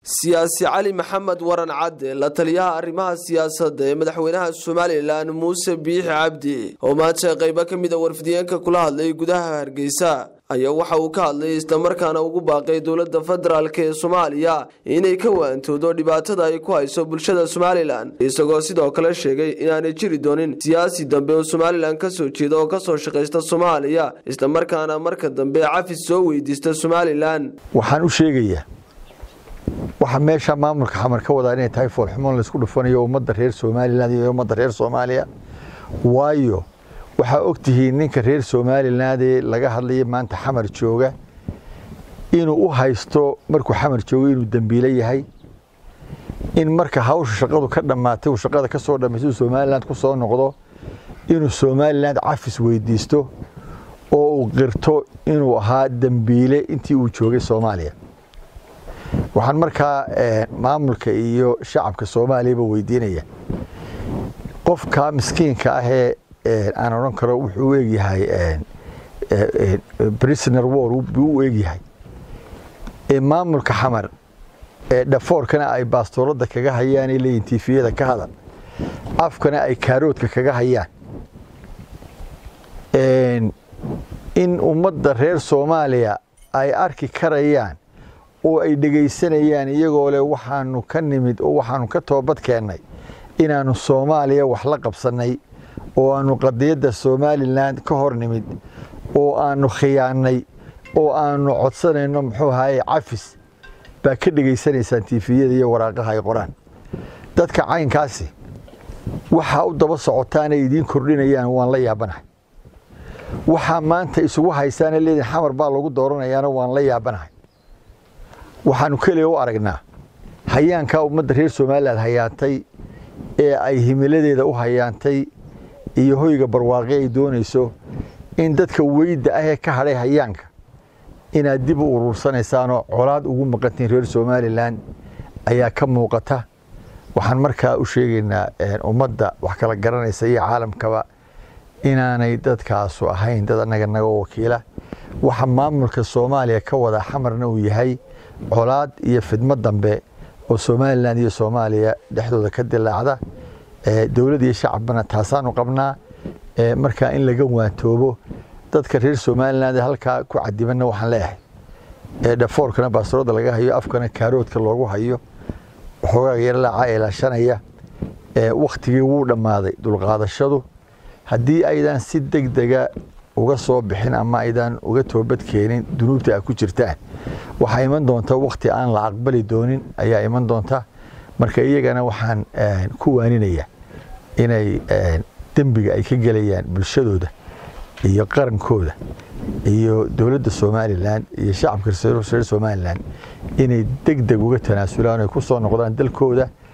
siyaasi cali maxamed waran cadde la taliyaha arrimaha siyaasadda ee madaxweynaha somalilan muuse biixi cabdi oo maanta qaybo ka mid a warfidiyeenka kula hadlay gudaha hargeysa ayaa waxa uu ka hadlay islamarkaana ugu baaqay dowladda federaalk ee soomaaliya inay ka waantoodo dhibaatada ay ku hayso bulshada somalilan isagoo sidoo kale sheegay inaanay jiri doonin siyaasi dambe oo somalilan kasoo jeeda oo kasoo shaqaysta soomaaliya islamarkaana marka dambe cafis soo weydiista somalilan waxaan u sheegayaa waxaa meesha maamulka xamar ka wadaa inay tahay foolxumoon laysku dhufanayo ummadda reer somalilan iyo ummadda reer soomaaliya waayo waxaa ogtihiin ninka reer somaliland ee laga hadlaya maanta xamar jooga inuu u haysto markuu xamar joogo inuu dembiile yahay in marka hawsha shaqadu ka dhammaatay uu shaqada ka soo dhammaystay uu somaliland ku soo noqdo inuu somaliland cafis weydiisto oo uu qirto inuu ahaa dembiile intii uu joogay soomaaliya waxaan markaa maamulka iyo shacabka soomaaliyaba weydiinaya qofka miskiinka ahee aan odhan karo wuxuu u egyahay prisoner war buu u egyahay ee maamulka xamar ee dhafoorkana ay baastooladda kaga hayaan ee leeyihin tifiyada ka hadal afkana ay kaaroodka kaga hayaan in ummadda reer soomaaliya ay arki karayaan oo ay dhegaysanayaan iyagoo leh waxaanu ka nimid oo waxaanu ka toobad keennay inaannu soomaaliya wax la qabsannay oo aanu qadiyadda somalilan ka hor nimid oo aanu khiyaannay oo aanu codsanayno muxuu ahaye cafis baa ka dhegaysanaysaan tifiyada iyo waraaqaha ay qoraan dadka caynkaasi waxaa u daba socotaanay idiin kordhinayaan waan la yaabanahay waxaa maanta isugu haysaana leediin xamar baa lagu dooranayaana waan la yaabanahay waxaanu keliya u aragnaa hayaankaa ummadda reer somalilan hayaantay ee ay himiladeeda u hayaantay iyo hoyga barwaaqi ay doonayso in dadka weyda ahee ka hadhay hayaanka inaad dib u uruursanaysaanoo colaad ugu maqantiin reer somalilan ayaa ka muuqata waxaan markaa u sheegaynaa ummadda wax kala garanaysa iyo caalamkaba inaanay dadkaasu ahayn dad annaga naga wakiila waxa maamulka soomaaliya ka wada xamarna uu yahay colaad iyo fidmo dambe oo somalilan iyo soomaaliya dhexdooda ka dilaacda dowlad iyo shacabna taasaanu qabnaa markaa in laga waantoobo dadka reer somalilan halkaa ku cadibanna waxaan leeyahay dhafoorkana baasroodda laga hayo afkana kaaroodka loogu hayo waxoogaa yarlaaca ilaashanaya wakhtigii wuu dhammaaday dulqaadashadu haddii aydan si deg dega uga soo bixin ama aydan uga toobad keenin dunuubta aad ku jirtaan waxaa iman doonta wakhti aan la aqbali doonin ayaa iman doonta marka iyagana waxaan ku waaninaya inay dembiga ay ka gelayaan bulshadooda iyo qarankooda iyo dowladda somalilan iyo shacabka reer somalilan inay deg deg uga tanaasulaan ay ku soo noqdaan dalkooda